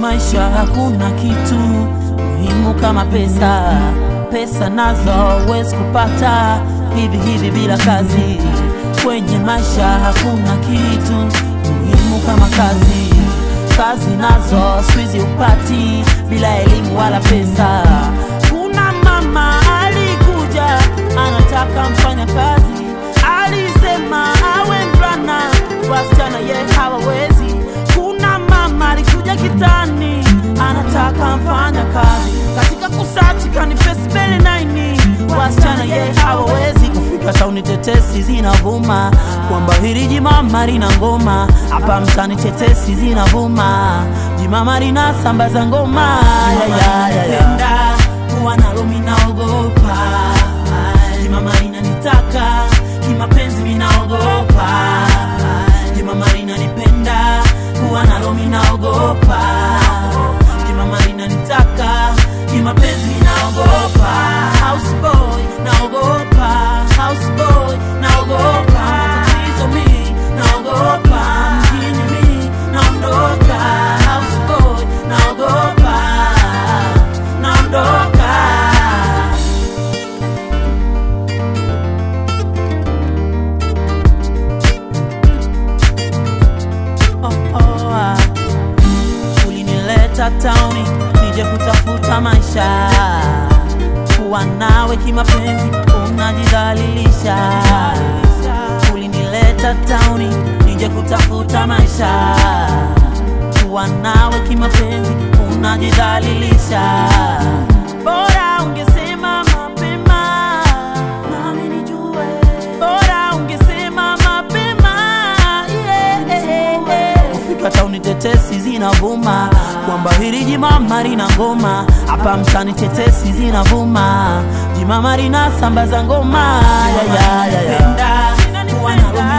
maisha hakuna kitu muhimu kama pesa. Pesa nazo huwezi kupata hivi hivi bila kazi. Kwenye maisha hakuna kitu muhimu kama kazi. Kazi nazo siku hizi upati bila elimu wala pesa. Kuna mama alikuja anataka mfanya kazi, alisema awe mvulana, wasichana ye hawawezi. Kuna mama alikuja kitani anataka mfanya kazi, katika kusachi kanifesi mbele naini, wasichana ye hawawezi kufika tauni. Tetesi zinavuma kwamba hili jimama lina ngoma hapa mtani, tetesi zinavuma jimama lina sambaza ngoma ya, ya, ya, ya. Penda kuwa nalo minaogopa, jimama linanitaka kimapenzi minaogopa, jimama linanipenda kuwa nalo minaogopa, jimama linanitaka kimapenzi minaogopa, house boy naogopa, house boy naogopa, matatizo mi naogopa, mjini mi naondoka, house boy naogopa, naondoka. Oh, oh, ah. Ulinileta tauni nije kutafuta maisha, kuwa nawe kimapenzi unajidhalilisha. Ulinileta tauni nije kutafuta maisha, kuwa nawe kimapenzi unajidhalilisha. Bora ungesema mapema nami nijue, bora ungesema mapema yeah. Kufika tauni tetesi zinavuma kwamba hili jimama lina ngoma hapa mtani, tetesi zinavuma jimama lina sambaza ngoma ya, ya, ya, ya. Penda kuwa nalo